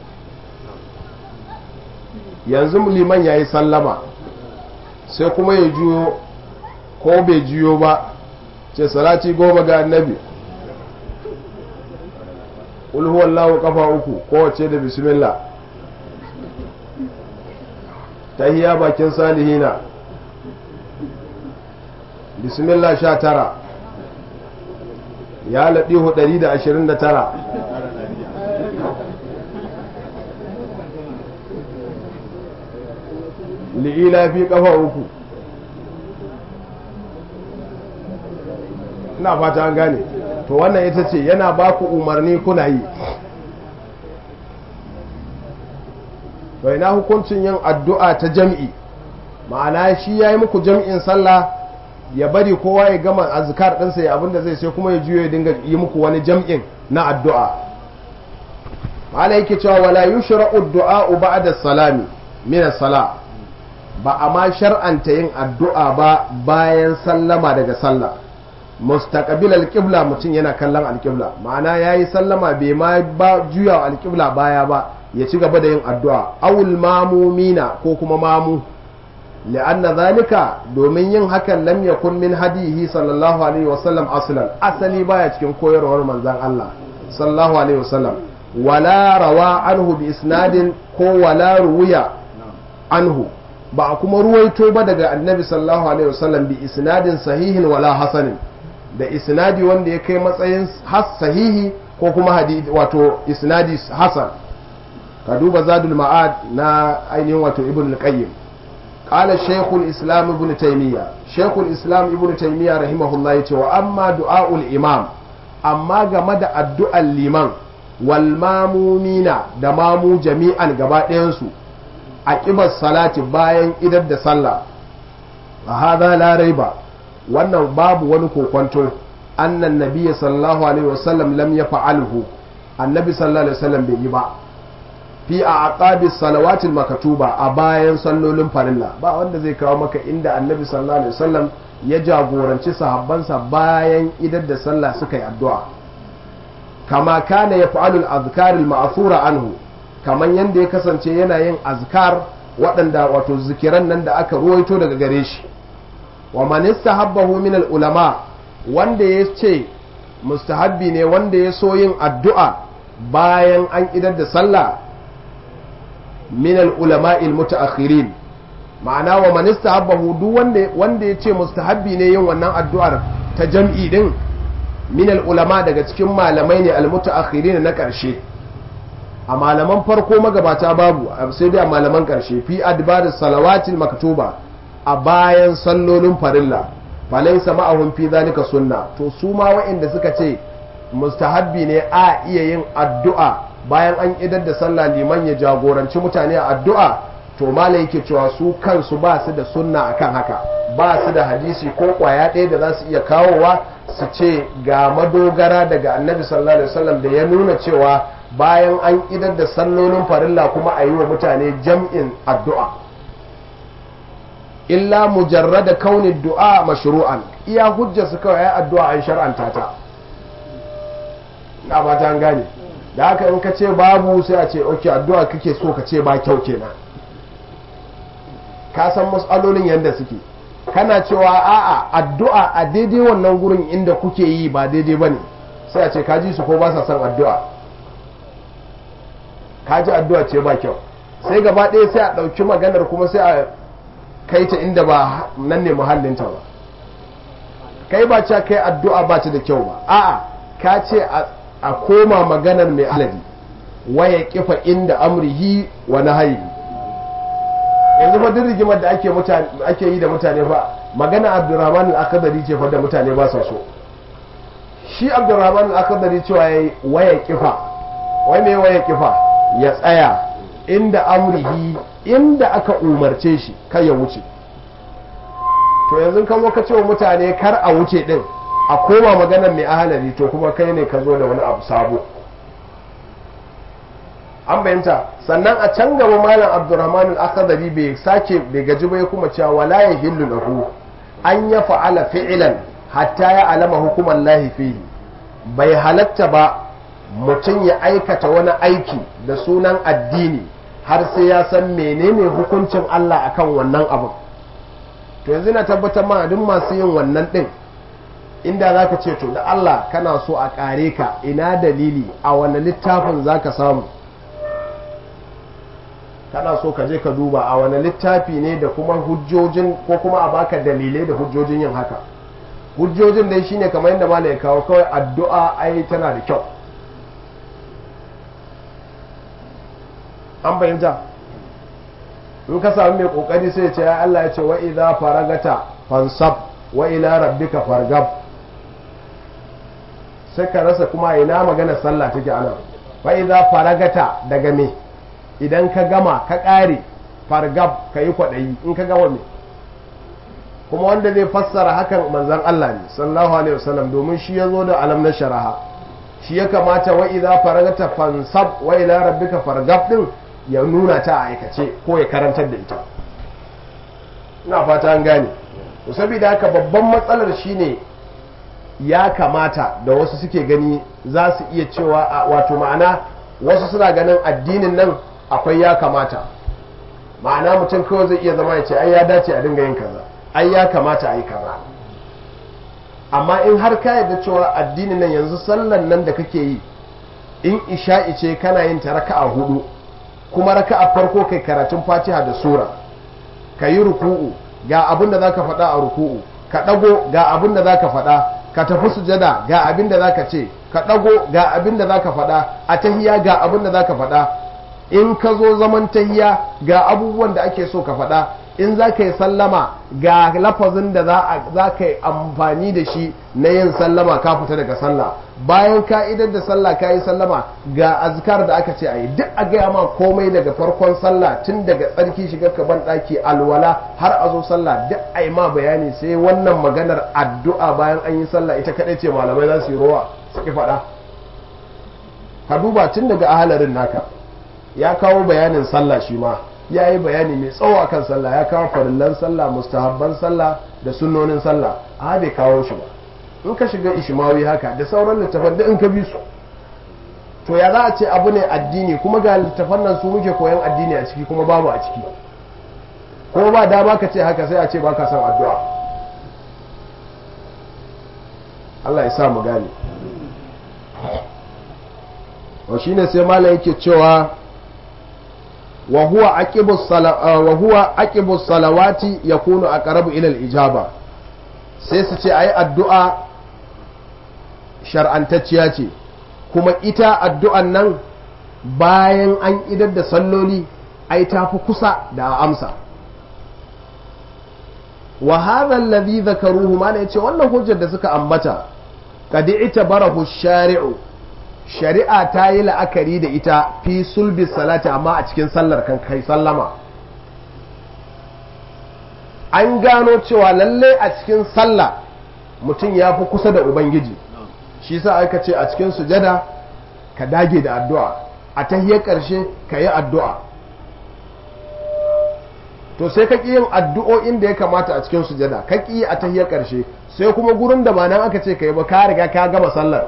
yanzu liman ya yi sallama sai kuma ya juyo ko bai juyo ba ce salati goma ga annabi qul huwallahu kafa uku kowace da bismillah tahiyya bakin salihina bismillah sha tara ya laɗihu ɗari da ashirin da tara li'ila fi ƙafa uku ina fata an gane to wannan ita ce yana ba ku umarni kuna yi bai na hukuncin yin addu'a ta jam'i ma'ana shi ya yi muku jam'in sallah ya bari kowa ya gama azkar ɗinsa ya abinda zai sai kuma ya juyo ya dinga yi muku wani jam'in na addu'a ma'ana yake cewa wala yushra'u du'a ba'da salami min sala ba a ma shar'anta yin addu'a ba bayan sallama daga sallah mustaqbil alqibla mutum yana kallon alqibla ma'ana yayi sallama bai ma ba juya alqibla baya ba ya ci gaba da yin addu'a awul mamumina ko kuma mamu li'anna zalika domin yin hakan lam yakun min hadihi sallallahu alaihi wasallam aslan asali baya cikin koyarwar manzon Allah sallallahu alaihi wasallam wala rawa anhu bi isnadin ko wala ruwiya anhu ba a kuma ruwaito ba daga annabi sallallahu alaihi wasallam bi isnadin sahihin wala hasanin da isnadi wanda ya kai matsayin sahihi ko kuma hadisi wato isnadi hasan ka duba zadul ma'ad na ainihin wato ibn al-qayyim qala shaykhul islam ibn taymiya shaykhul islam ibn taymiya rahimahullah yace wa amma du'aul imam amma game da addu'ar liman wal mamumina da mamu jami'an gaba ɗayan su aqibar salati bayan idar da sallah fa hadha la raiba wannan babu wani kokonto annan nabiyyi sallallahu alaihi wasallam lam yaf'alhu annabi sallallahu alaihi wasallam bai yi ba fi a aqabi salawatil makatuba a bayan sallolin farilla ba wanda zai kawo maka inda annabi sallallahu alaihi wasallam ya jagoranci sahabbansa bayan idar da sallah suka yi addu'a kama kana ya fa'alul azkaril ma'thura anhu kaman yanda ya kasance yana yin azkar waɗanda wato zikiran nan da aka ruwaito daga gare shi wa man istahabbahu min al ulama wanda ya ce mustahabbi ne wanda ya so yin addu'a bayan an idar da sallah min al-ulama al-mutaakhirin ma'ana wa man istahabbahu duk wanda wanda yace mustahabbi ne yin wannan addu'ar ta jam'i din min al-ulama daga cikin malamai ne al-mutaakhirin na karshe a malaman farko magabata babu sai dai a malaman karshe fi adbaris salawatil maktuba a bayan sallolin farilla falaysa ma'ahum fi zalika sunna to su ma wa'inda suka ce mustahabbi ne a iya yin addu'a bayan an idar da sallah liman ya jagoranci mutane a addu'a to malai yake cewa su kansu ba su da sunna akan haka ba su da hadisi ko kwaya ɗaya da za su iya kawowa su ce ga madogara daga annabi sallallahu alaihi wasallam da ya nuna cewa bayan an idar da sallolin farilla kuma a yi wa mutane jam'in addu'a illa mujarrada kaunin du'a mashru'an iya hujja su kawai ya addu'a an shar'anta ta na ba ta gane da haka in ka ce babu sai a ce ok addu'a kake so ka ce ba kyau kenan ka san matsalolin yadda suke kana cewa a'a addu'a a daidai wannan gurin inda kuke yi ba daidai ba ne sai a ce ka ji su ko ba sa son addu'a ka ji addu'a ce ba kyau sai gaba ɗaya sai a ɗauki maganar kuma sai a kai ta inda ba nan ne muhallinta ba kai ba ce kai addu'a ba ta da kyau ba a'a ka ce a koma maganar mai aladi waya kifa inda amrihi wa nahayi yanzu fa duk rigimar da ake mutane ake yi da mutane fa magana Abdurrahman al-Akhdari ce fa da mutane ba sa so shi Abdurrahman al-Akhdari cewa yayi waya kifa wai me waya kifa ya tsaya inda amrihi inda aka umarce shi kai ya wuce to yanzu kan zo ka ce wa mutane kar a wuce din a koma maganar mai ahalari to kuma kai ne ka zo da wani abu sabo an bayanta sannan a can gaba malam abdurrahman al-akhdari bai sake bai gaji bai kuma cewa wala yahillu lahu an ya fa'ala fi'lan hatta ya alama hukuman lahi fihi bai halatta ba mutum ya aikata wani aiki da sunan addini har sai ya san menene hukuncin Allah akan wannan abin to yanzu na tabbatar ma duk masu yin wannan din inda za ka ce to da Allah kana so a ƙare ka ina dalili a wani littafin za ka samu kana so ka je ka duba a wani littafi ne da kuma hujjojin ko kuma a baka dalilai da hujjojin yin haka hujjojin dai shine kamar yadda malai kawo kawai addu'a ai tana da kyau an bayyanta in ka sami mai kokari sai ce ya Allah ya ce wa idza faragata fansab wa ila rabbika fargab sai ka rasa kuma ina magana sallah take anan wa idza faragata daga me idan ka gama ka kare fargab ka yi kwaɗayi in ka gama me kuma wanda zai fassara hakan manzan Allah ne sallallahu alaihi wasallam domin shi ya zo da alam na sharaha shi ya kamata wa idza faragata fansab wa ila rabbika fargab din ya nuna ta a aikace ko ya karantar da ita ina fata an gane to saboda haka babban matsalar shine ya kamata da wasu suke gani za su iya cewa wato ma'ana wasu suna ganin addinin nan akwai ya kamata ma'ana mutum kawai zai iya zama ya ce ai ya dace a dinga yin kaza ai ya kamata a yi kaza amma in har ka yarda cewa addinin nan yanzu sallan nan da kake yi in isha'i ce kana yin ta raka'a hudu kuma raka'a farko kai karatun fatiha da sura ka yi ruku'u ga abin da za ka faɗa a ruku'u ka ɗago ga abin da za ka faɗa ka tafi sujada ga abin da za ka ce ka ɗago ga abin da za ka faɗa a tahiya ga abin da za ka faɗa in ka zo zaman tahiya ga abubuwan da ake so ka faɗa in za ka yi sallama ga lafazin da za ka yi amfani da shi na yin sallama ka fita daga sallah bayan ka idar da sallah ka yi sallama ga azkar da aka ce a yi duk a gaya ma komai daga farkon sallah tun daga tsarki shiga ka ban ɗaki alwala har a zo sallah duk a yi ma bayani sai wannan maganar addu'a bayan an yi sallah ita kaɗai ce malamai za su yi rowa su ki faɗa ka duba tun daga ahalarin naka ya kawo bayanin sallah shi ma ya yi bayani mai tsawo akan sallah ya kawo farillan sallah mustahabban sallah da sunnonin sallah a bai kawo shi ba in ka shiga ishmawi haka da sauran littafan da in ka bi su to ya za a ce abu ne addini kuma ga littafan nan su muke koyan addini a ciki kuma babu a ciki kuma ba dama ka ce haka sai a ce baka son addu'a Allah ya sa mu gane wa shine sai malam yake cewa وهو عقب الصلاة وهو عقب الصلوات يكون أقرب إلى الإجابة sai su ce ai addu'a shar'antacciya ce kuma ita addu'an nan bayan an idar da salloli ai ta fi kusa da amsa wa hadha alladhi dhakaruhu ma yace wannan hujjar da suka ambata qad barahu shari'u shari'a ta yi la'akari da ita fi sulbi salati amma a cikin sallar kan kai sallama an gano cewa lalle a cikin sallah mutum ya fi kusa da ubangiji shi sa aka ce a cikin sujada ka dage da addu'a a tahiyar ƙarshe ka yi addu'a to sai ka ƙi yin addu'o'in da ya kamata a cikin sujada ka ƙi a tahiyar ƙarshe sai kuma gurin da ba nan aka ce ka yi ba ka riga ka gama sallar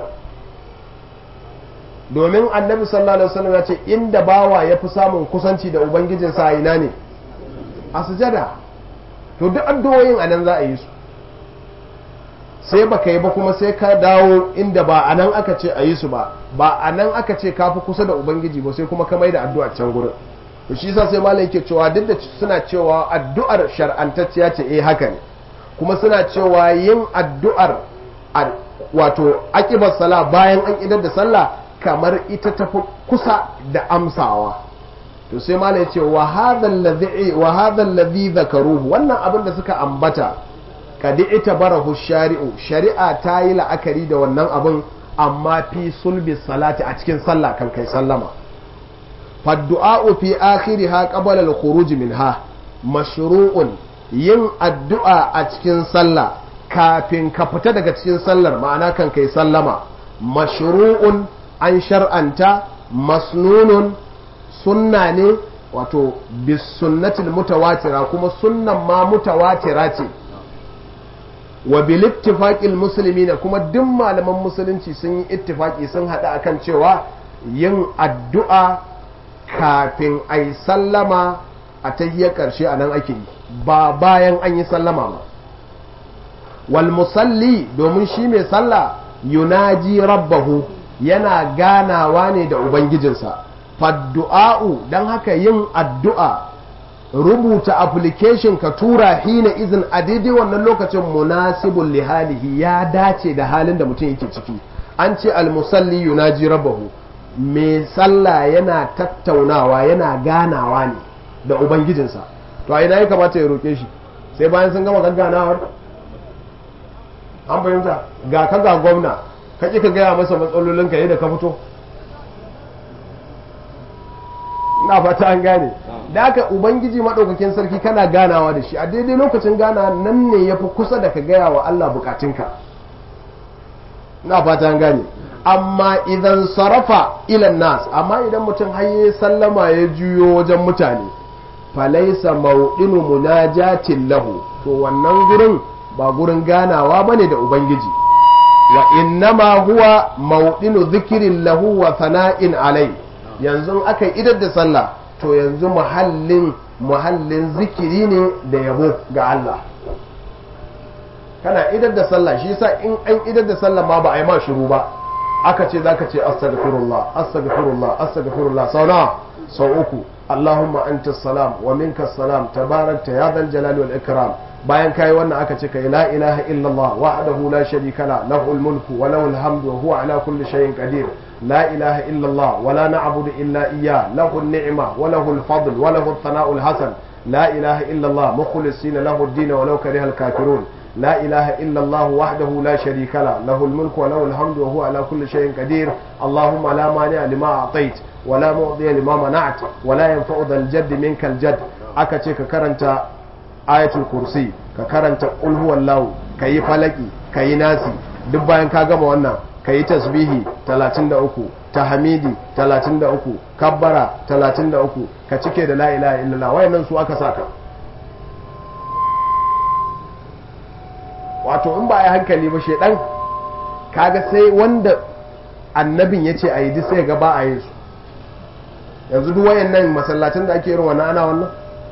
domin annabi sallallahu alaihi wasallam ya ce inda bawa ya fi samun kusanci da ubangijin sa ina ne a sujada to duk addu'o'in a nan za a yi su sai baka yi ba kuma sai ka dawo inda ba a nan aka ce a yi su ba ba a nan aka ce ka fi kusa da ubangiji ba sai kuma ka mai da addu'a can gurin to shi yasa sai malai yake cewa duk da suna cewa addu'ar shar'antacciya ce eh haka ne kuma suna cewa yin addu'ar wato aqibar sala bayan an idar da sallah kamar ita tafi kusa da amsawa to sai mala ya ce wa hadha alladhi dhakaruhu wannan abin da suka ambata kadi ita barahu shari'u shari'a ta yi la'akari da wannan abin amma fi sulbi salati a cikin sallah kan kai sallama faddu'a'u fi akhiriha qabla al-khuruj minha mashru'un yin addu'a a cikin sallah kafin ka fita daga cikin sallar ma'ana kan kai sallama mashru'un an shar'anta masnunun sunna ne wato bisunnatil mutawatira kuma sunnan ma mutawatira ce wa bil ittifaqil muslimina kuma duk malaman musulunci sun yi ittifaki sun hada akan cewa yin addu'a kafin ai sallama a tahiyar karshe a nan ake yi ba bayan an yi sallama ba wal musalli domin shi mai sallah yunaji rabbahu yana ganawa ne da ubangijinsa faddu'a'u don haka yin addu'a rubuta application ka tura hina izin a daidai wannan lokacin munasibun lihalihi ya dace da halin da mutum yake ciki an ce almusalli yunaji rabbahu mai sallah yana tattaunawa yana ganawa ne da ubangijinsa to a ina ya kamata ya roƙe shi sai bayan sun gama gagganawar an fahimta ga ka ga gwamna ka ƙi ka gaya masa matsalolinka yadda ka fito na fata an gane da aka ubangiji maɗaukakin sarki kana ganawa da shi a daidai lokacin gana nan ne ya fi kusa da ka gaya wa Allah bukatunka na fata an gane amma idan sarrafa ilan nas amma idan mutum haye sallama ya juyo wajen mutane falaisa mauɗinu munajatin lahu to wannan gurin ba gurin ganawa bane da ubangiji wa innama huwa mauɗinu zikirin lahu wa sana'in alai yanzu aka idar da sallah to yanzu muhallin muhallin zikiri ne da yabo ga Allah kana idar da sallah shi yasa in an idar da sallah ma ba a yi ma shiru ba aka ce zaka ce astaghfirullah astaghfirullah astaghfirullah sau nawa sau uku Allahumma anta salam wa minka salam tabarakta ya dal jalali wal ikram bayan kai wannan aka ce kai la ilaha illallah wahdahu la sharika la lahul mulku wa lahul hamdu wa huwa ala kulli shay'in qadir la ilaha illallah wa la na'budu illa iyyah lahul ni'ma wa lahul fadl wa lahul thana'ul hasan la ilaha illallah mukhlisina lahu ad-din wa law karihal kafirun لا إله إلا الله وحده لا شريك له له الملك وله الحمد وهو على كل شيء قدير اللهم لا مانع لما أعطيت ولا معطي لما منعت ولا ينفع ذا الجد منك الجد أكتش ككرنت آية الكرسي ككرنت قل هو الله كي فلكي كي ناسي دبا ينكا قم وانا كي تسبيهي 33 tahmidi 33 kabbara 33 ka cike da la ilaha illallah wayannan su aka saka wato in ba a yi hankali ba shaidan kaga sai wanda annabin ya ce a yi duk sai ga ba a yin su yanzu duk wayan nan masallacin da ake irin wannan ana wannan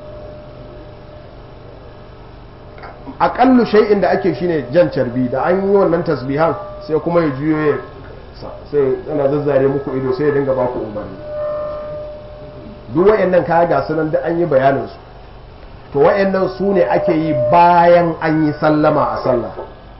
aƙallu shay'in da ake shine jan carbi da an yi wannan tasbihan sai kuma ya juyo ya sai yana zazzare muku ido sai ya dinga ba ku umarni duk wayan nan kaya ga sunan da an yi bayanin su to wa'annan su ne ake yi bayan an yi sallama a sallah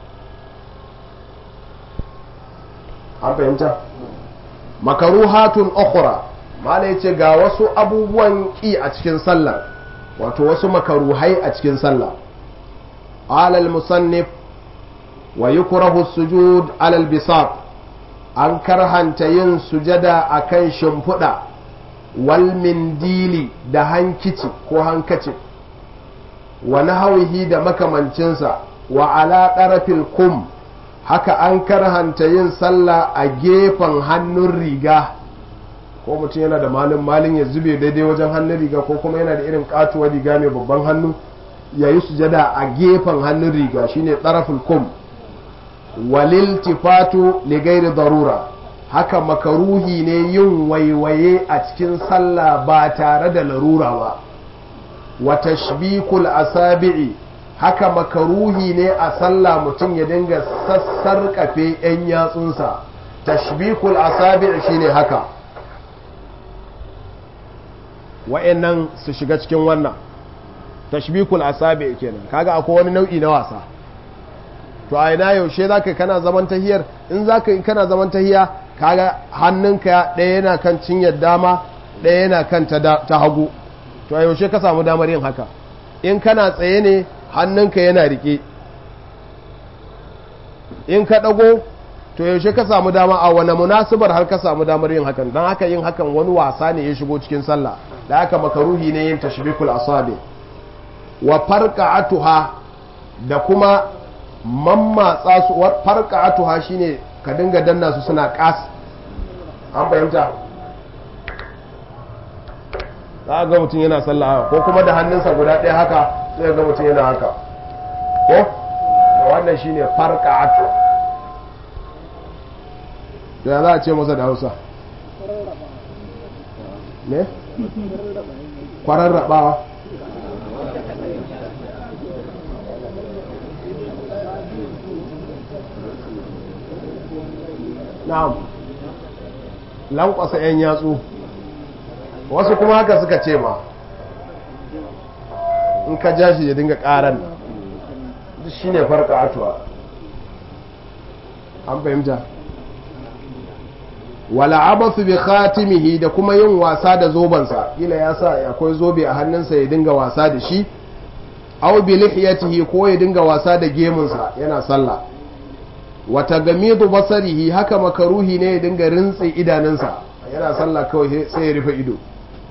an fahimta makaruhatun ukhra mala yace ga wasu abubuwan ki a cikin sallah wato wasu makaruhai a cikin sallah alal musannif wa yukrahu sujud alal bisat an karhanta yin sujada akan shimfiɗa wal mindili da hankici ko hankaci wa nahawihi da makamancinsa wa ala ɗarafil kum haka an karhanta yin sallah a gefen hannun riga ko mutum yana da malin malin ya zube daidai wajen hannun riga ko kuma yana da irin katuwar riga mai babban hannu ya yi sujada a gefen hannun riga shine ɗarafil kum walil tifatu ligairi darura haka makaruhi ne yin waiwaye a cikin sallah ba tare da larura ba wa tashbikul asabi'i haka makaruhi ne a sallah mutum ya dinga sassar kafe yan yatsunsa tashbikul asabi'i shine haka wa'annan su shiga cikin wannan tashbikul asabi'i kenan kaga akwai wani nau'i na wasa to a ina yaushe zaka kana zaman tahiyar in zaka in kana zaman tahiya kaga hannunka ɗaya yana kan cinyar dama ɗaya yana kan ta hagu to a yaushe ka samu damar yin haka in kana tsaye ne hannunka yana rike in ka ɗago to yaushe ka samu dama a wani munasibar har ka samu damar yin hakan don haka yin hakan wani wasa ne ya shigo cikin sallah da haka makaruhi ne yin tashbikul asabi wa farqa'atuha da kuma mammatsa su farqa'atuha shine ka dinga danna su suna kas an fahimta za ga mutum yana sallah ko kuma da hannunsa guda ɗaya haka sai ga mutum yana haka ko wannan shine farqa'atu da za a ce masa da hausa ne? kwararrabawa na'am lankwasa 'yan yatsu wasu kuma haka suka ce ma in ka ja shi ya dinga karan shi ne farka atuwa an fahimta wala abathu bi khatimihi da kuma yin wasa da zobansa kila ya sa akwai zobe a hannunsa ya dinga wasa da shi aw bi lihiyatihi ko ya dinga wasa da gemunsa yana sallah wa tagamidu basarihi haka makaruhi ne ya dinga rintsi idanunsa yana sallah kawai sai ya rufe ido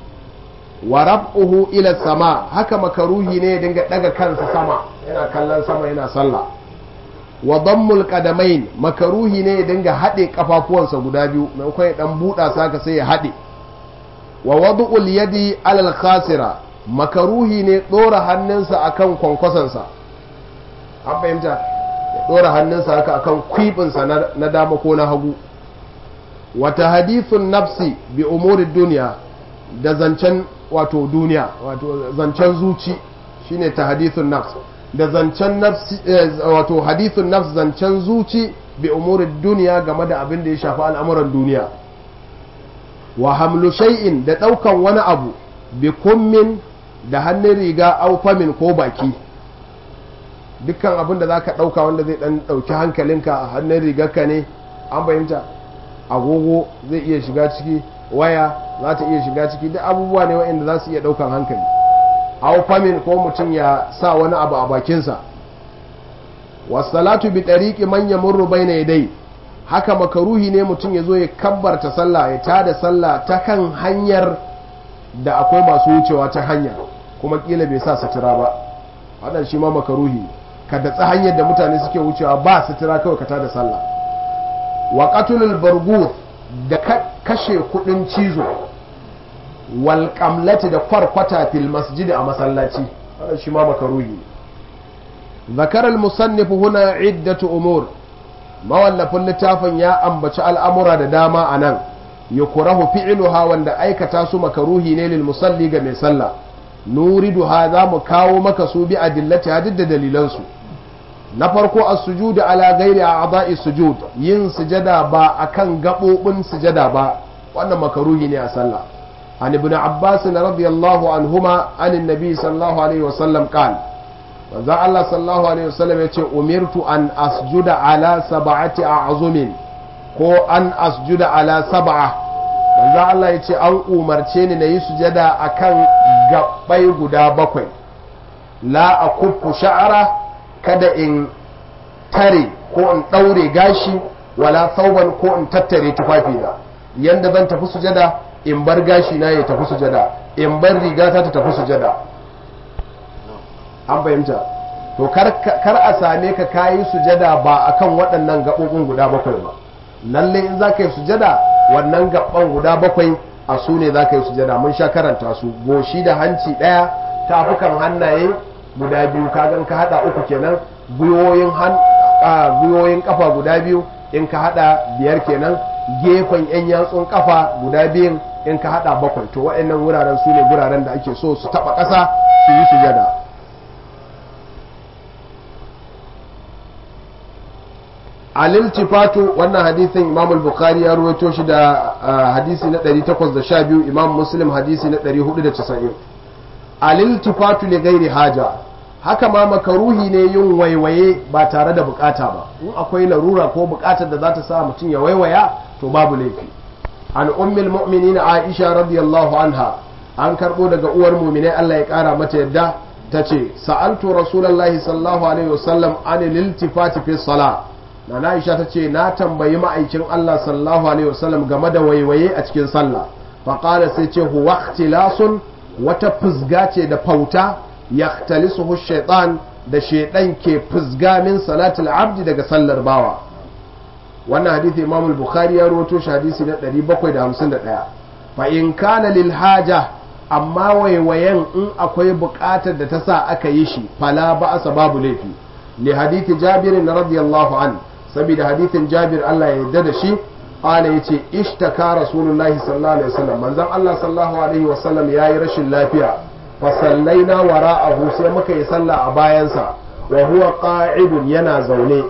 wa rab'uhu ila sama haka makaruhi ne ya dinga daga kansa sama yana kallon sama yana sallah wa dammul qadamain makaruhi ne ya dinga hade kafafuwansa guda biyu maimakon ya dan buda saka sai ya hade wa wad'ul yadi alal khasira makaruhi ne dora hannunsa akan kwankwasansa an fahimta ya dora hannunsa haka akan kwibinsa na dama ko na hagu wata hadithun nafsi bi umuri duniya da zancen wato duniya wato zancen zuci shine ta hadithun nafs da zancen nafsi wato hadithun nafs zancen zuci bi umuri duniya game da abin da ya shafi al'amuran duniya wa hamlu shay'in da daukan wani abu bi kummin da hannun riga au famin ko baki dukkan abin da zaka dauka wanda zai dan dauki hankalinka a hannun rigarka ne an fahimta agogo zai iya shiga ciki waya za ta iya shiga ciki duk abubuwa ne waɗanda za su iya ɗaukan hankali aw famin ko mutum ya sa wani abu a bakinsa wasalatu bi tariqi man yamurru bayna yaday haka makaruhi ne mutum ya zo ya kabbarta sallah ya tada sallah ta kan hanyar da akwai masu wucewa ta hanya kuma kila bai sa sutura ba wannan shi ma makaruhi ka datsa hanyar da mutane suke wucewa ba sutura kawai ka tada sallah wa qatlul barguth da kashe kudin cizo wal qamlati da kwarkwata fil masjid a masallaci wannan shi ma makaruhi ذكر المصنف هنا عدة أمور mawallafin littafin ya ambaci al'amura da dama a nan ya kurahu fi'iluha wanda aikata su makaruhi ne lil musalli ga mai sallah nuriduha za mu kawo maka su bi adillati hadid da dalilansu na farko a sujudu ala gairi a ada'i sujud yin sujada ba akan gaɓoɓin sujada ba wannan makaruhi ne a sallah an ibn abbas radiyallahu anhuma anin nabi sallallahu alaihi wasallam qala manzo Allah sallallahu alaihi wasallam yace umirtu an asjuda ala sab'ati a'zumin ko an asjuda ala sab'a manzo Allah yace an umarce ni nayi sujada akan gabbai guda bakwai la akuffu sha'ara kada in tare ko in daure gashi wala thawban ko in tattare tufafi da yanda zan tafi sujada in bar gashi na ya tafi sujada in bar rigata ta tafi sujada an fahimta to kar a same ka kayi sujada ba akan waɗannan gaɓoɓin guda bakwai ba lalle in za ka yi sujada wannan gaɓan guda bakwai a su ne za ka yi sujada mun sha karanta su goshi da hanci ɗaya tafukan hannaye guda biyu kagan ka haɗa uku kenan gwiwoyin kafa guda biyu in ka haɗa biyar kenan gefen 'yan yatsun kafa guda biyun in ka haɗa bakwai to waɗannan wuraren su ne wuraren da ake so su taɓa ƙasa su yi sujada aliltifatu wannan hadisin imam al-bukhari ya ruwaito shi da hadisi na 812 imam muslim hadisi na 490 aliltifatu li gairi haja haka ma makaruhi ne yin waiwaye ba tare da bukata ba in akwai larura ko bukatar da za ta sa mutum ya waiwaya to babu laifi an ummul mu'minin aisha radiyallahu anha an karbo daga uwar mu'minai Allah ya kara mata yadda tace sa'altu rasulullahi sallallahu alaihi wasallam an liltifati fi salat na Aisha ta ce na tambayi ma'aikin Allah sallallahu alaihi wasallam game da waiwaye a cikin sallah faƙala sai ce huwa ikhtilasun wata fuzga ce da fauta yahtalisuhu shaitan da shaitan ke fuzga min salatul abdi daga sallar bawa wannan hadisi Imam al-Bukhari ya rawaito shi hadisi na 751 fa in kana lil haja amma waiwayen in akwai buƙatar da ta sa aka yi shi fala ba'asa babu laifi li hadisi Jabir radiyallahu anhu saboda hadithin jabir Allah ya yarda da shi qala yace ishtaka rasulullahi sallallahu alaihi wasallam manzon Allah sallallahu alaihi wasallam yayi rashin lafiya fa sallaina wara'ahu sai muka yi sallah a bayansa wa huwa qa'idun yana zaune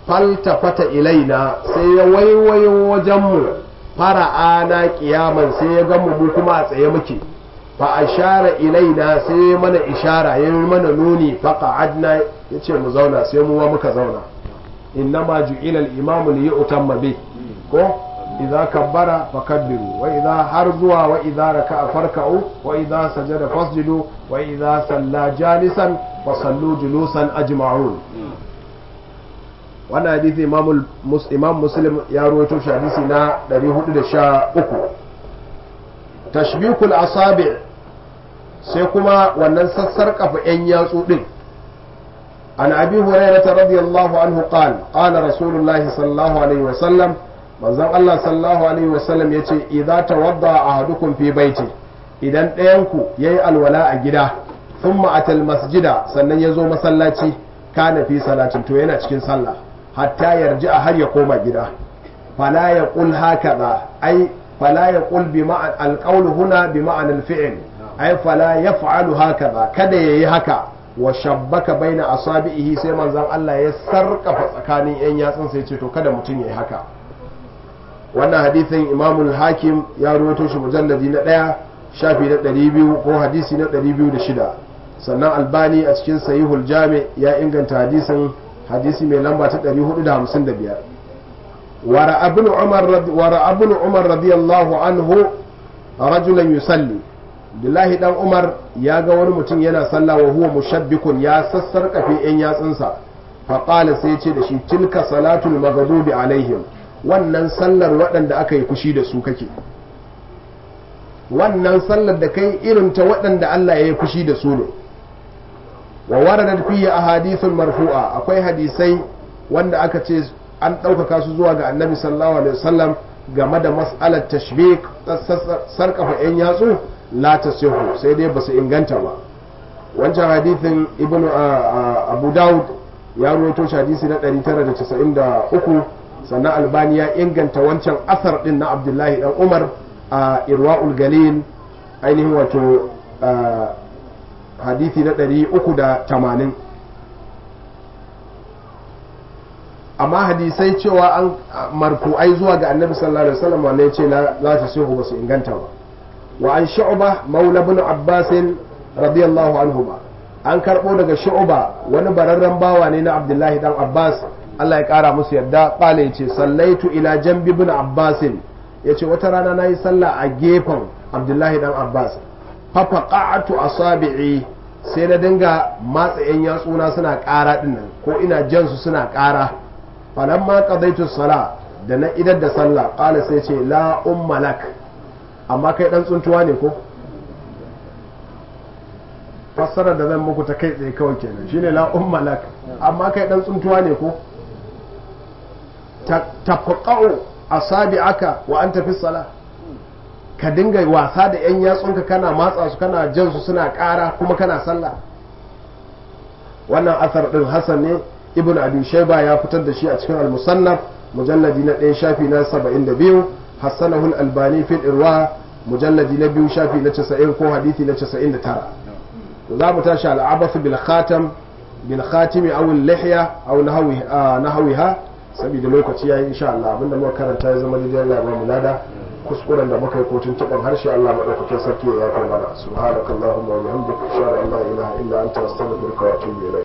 faltafata ilaina sai ya waiwayo wajenmu fara'ana kiyaman sai ya gamu mu kuma a tsaye muke fa ashara ilaina sai ya mana ishara ya mana nuni fa qa'adna yace mu zauna sai mu ma muka zauna innama ju'ila al-imamu li yu'tamma bi ko idza kabbara fakabbiru wa idza har zuwa wa idza raka'a farka'u wa idza sajada fasjudu wa idza salla jalisan fasallu julusan ajma'un wannan hadisi imam imam muslim ya rawaito shi hadisi na 413 tashbikul asabi sai kuma wannan sassar kafa yan yatsu din an abi hurairah radiyallahu anhu qala qala rasulullahi sallallahu alaihi wasallam manzon Allah sallallahu alaihi wasallam yace idza tawadda ahadukum fi baiti idan ɗayan ku yayi alwala a gida thumma atal masjida sannan ya zo masallaci kana fi salatin to yana cikin sallah hatta yarji a har ya koma gida fala ya qul hakaza ai fala ya qul bi ma'an alqawl huna bi ma'an alfi'l ai fala yaf'alu hakaza kada yayi haka wa shabbaka baina asabihi sai manzon Allah ya sarkafa tsakanin yan yatsun sai ce to kada mutum yayi haka wannan hadisin imamul hakim ya rawaito shi mujalladi na ɗaya shafi na 200 ko hadisi na 206 sannan albani a cikin sahihul jami ya inganta hadisin hadisi mai lamba ta 455 wara abin umar wara abin umar radiyallahu anhu rajulan yusalli billahi dan umar ya ga wani mutum yana sallah wa huwa mushabbikun ya sassarƙafe yan yatsunsa faqala sai ya ce da shi tilka salatul maghdubi alaihim wannan sallar waɗanda aka yi fushi da su kake wannan sallar da kai irin ta waɗanda Allah ya yi fushi da su ne wa waradat fiye a hadisun marfu'a akwai hadisai wanda aka ce an ɗaukaka su zuwa ga annabi sallallahu alaihi wasallam game da mas'alar tashbik sarkafa yan yatsu la tasihu sai dai basu inganta ba wancan hadithin ibnu abu daud ya ruwaito shi hadisi na 993 sannan albani ya inganta wancan asar din na abdullahi dan umar a irwa'ul galil ainihin wato hadithi na 380 amma hadisai cewa an marfu'ai zuwa ga annabi sallallahu alaihi wasallam wanda yace la ta sihu ba su inganta ba wa an shu'ba maula ibn abbas radiyallahu anhu ba an karbo daga shu'ba wani bararren bawa ne na abdullahi dan abbas Allah ya kara musu yadda kala yace sallaitu ila jambi ibn abbas yace wata rana nayi sallah a gefen abdullahi dan abbas fa faqa'atu asabi'i sai na dinga matsa yan yatsuna suna ƙara dinnan ko ina jan su suna ƙara falamma qadaitu sala da na idar da sallah qala sai ce la umma lak amma kai dan tsuntuwa ne ko fassara da zan muku ta kai tsaye kawai kenan shine la umma lak amma kai dan tsuntuwa ne ko tafqa'u asabi'aka wa anta fi sala ka dinga wasa da yan yatsunka kana matsa su kana jan su suna ƙara kuma kana sallah wannan asar din hasan ne ibn abi shayba ya fitar da shi a cikin al-musannaf mujalladi na ɗaya shafi na 72 hassanahu al-albani fil irwa mujalladi na biyu shafi na 90 ko hadisi na 99 to za mu tashi al-abath bil khatam bil khatimi aw al-lihya aw nahwi nahwiha saboda lokaci yayi insha Allah abinda muka karanta ya zama daidai Allah ya ba mu lada kuskuren da muka yi kotun taɓin harshe Allah maɗaukakin sarki ya yafe mana subhanakallahumma wa bihamdika ashhadu an la ilaha illa anta astaghfiruka wa atubu ilayk